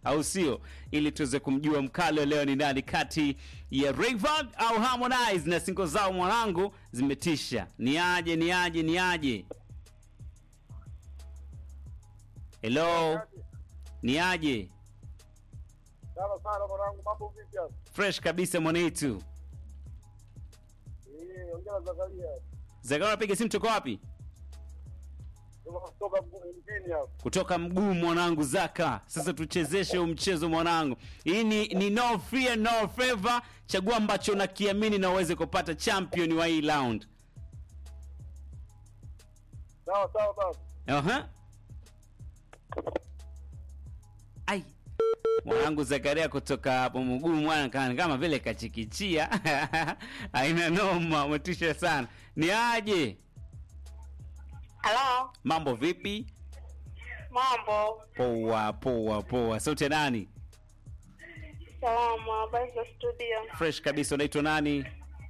au sio? Ili tuweze kumjua mkali wa leo ni nani kati ya Rayvanny au Harmonize, na singo zao mwanangu zimetisha. Ni aje, ni aje, ni aje? Hello, ni aje? Sawa sana mwanangu, mambo vipi hapo? Fresh kabisa mwanetu. Eh, ongea na Zakaria. Zakaria, piga simu, tuko wapi? Ndio kutoka mjini hapo. kutoka mguu mwanangu Zaka. Sasa tuchezeshe huu mchezo mwanangu. Hii ni, ni no fear no favor. Chagua ambacho unakiamini na uweze kupata champion wa hii round. Sawa sawa baba. Aha. Ai. Mwanangu Zakaria kutoka hapo mguu mwana kama, kama vile kachikichia. Haina noma, umetisha sana. Ni aje? Halo, Mambo vipi? mambo Poa poa poa. Sauti ya nani? salama, habari za studio? Fresh kabisa. Unaitwa nani?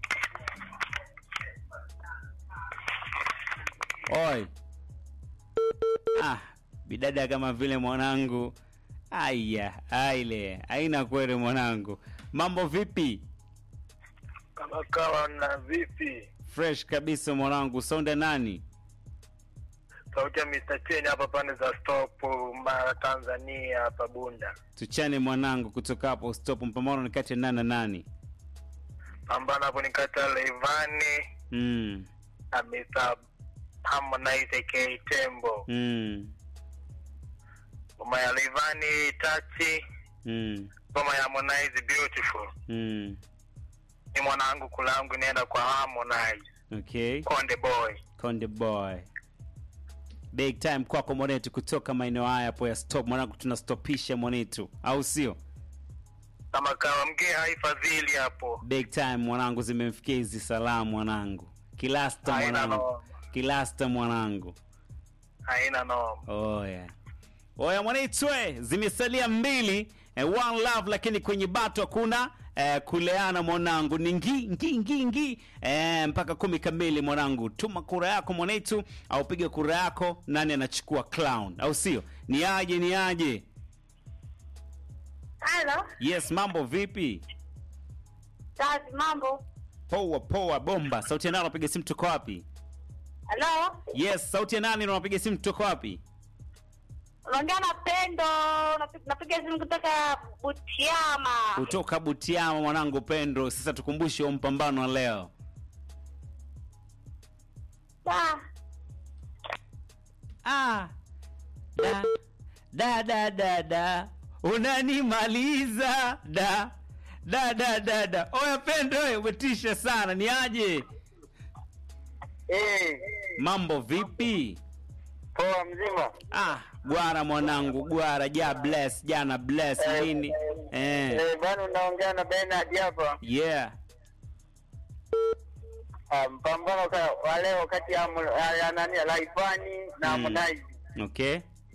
Oi. Ah, bidada kama vile mwanangu. Aya, aile, haina kweli mwanangu. Mambo vipi? Kama kawa na vipi? Fresh kabisa mwanangu. Sonda nani? Sauti ya Mr. Chen hapa pande za stop Mara Tanzania hapa Bunda. Tuchane mwanangu kutoka hapo stop mpambano ni kati ya nani na nani? Pambana hapo ni kati ya Leivani Mm. na Mr. Harmonize aka Tembo. Mm. Ngoma ya Leivani Tachi, Mm. ngoma ya Harmonize Beautiful. Mm. Ni mwanangu kulangu inaenda kwa Harmonize. Okay. Konde Boy. Konde boy. Big time kwako mwanetu kutoka maeneo haya hapo ya stop mwanangu, tunastopisha mwanetu, au sio? Kama kawa mgee haifadhili hapo. Big time mwanangu, zimemfikia hizi salamu mwanangu, kilasta Haina mwanangu, noma. kilasta mwanangu. Haina noma. Oya oya mwanitwe, zimesalia mbili eh, one love, lakini kwenye bato hakuna eh, kuleana mwanangu, ni ngi ngi ngi ngi eh, mpaka kumi kamili mwanangu. Tuma kura yako mwanetu, au piga kura yako, nani anachukua clown, au sio? Ni aje ni aje? Halo, Yes, mambo vipi? kazi, mambo. Poa poa, bomba. Sauti ya nani unapiga simu tuko wapi? Halo, Yes, sauti ya nani unapiga simu tuko wapi? unaongea na Pendo, napi- napiga simu kutoka Butiama. Kutoka Butiama mwanangu Pendro. Sasa tukumbushe huo mpambano wa leo. Da, Ah. Da. Da da da da. Unanimaliza da. Da da da da. Oya Pendo, oye, umetisha sana. Ni aje? Eh, Mambo vipi? poa mzima. Ah, gwara mwanangu, gwara ja bless, jana bless nini? Eh. Eh, bwana unaongea na Bernard hapa. Yeah. Ah, mpambano ka- wa leo kati ya Harmo- ya ya nani ya Laifani na Mm. Harmonize. Okay.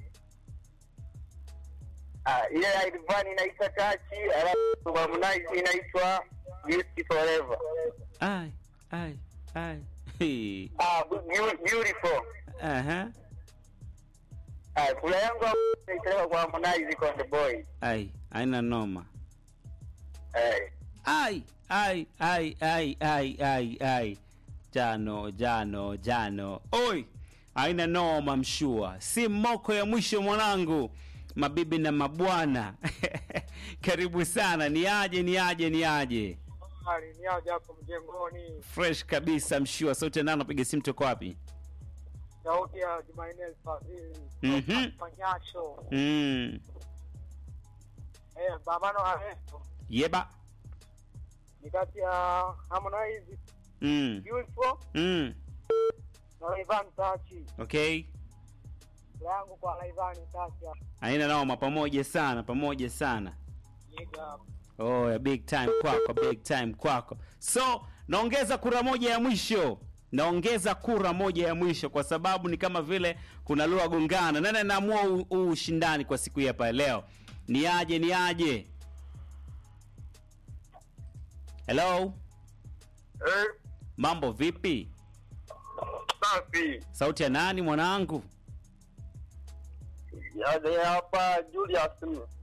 Ah, ile ya Laifani inaitwa Tachi, alafu Harmonize inaitwa Beauty Forever. Ai, ai, ai. Hey. Ah, beau- beautiful. Aha. Ah, kula yangu naipeleka kwa Harmonize Konde Boy. Ai, haina noma. Eh. Ai, ai, ai, ai, ai, ai, ai. Jano, jano, jano. Oi, haina noma mshua. Si moko ya mwisho mwanangu. Mabibi na mabwana. Karibu sana. Ni aje, ni aje, ni aje. Hali ni aje hapo mjengoni. Fresh kabisa mshua. Sauti nani napiga simu toka wapi? Sauti ya Jumaine Fadhili. Mhm. Panyasho. Mm. Eh, pambano hayo Yeba. ni kati ya Harmonize Mm. Beautiful Mm. na Rayvanny Tachi. Okay. Kula yangu kwa Rayvanny Tachi. Haina noma pamoja sana, pamoja sana. Yiga. Oh, ya big time kwako, big time kwako. So, naongeza kura moja ya mwisho. Naongeza kura moja ya mwisho kwa sababu ni kama vile kuna lugha gongana. Nani anaamua huu huu ushindani kwa siku hii hapa leo? Ni aje, ni aje? Hello? Eh, Mambo vipi? safi. Sauti ya nani mwanangu? Yaje hapa Julius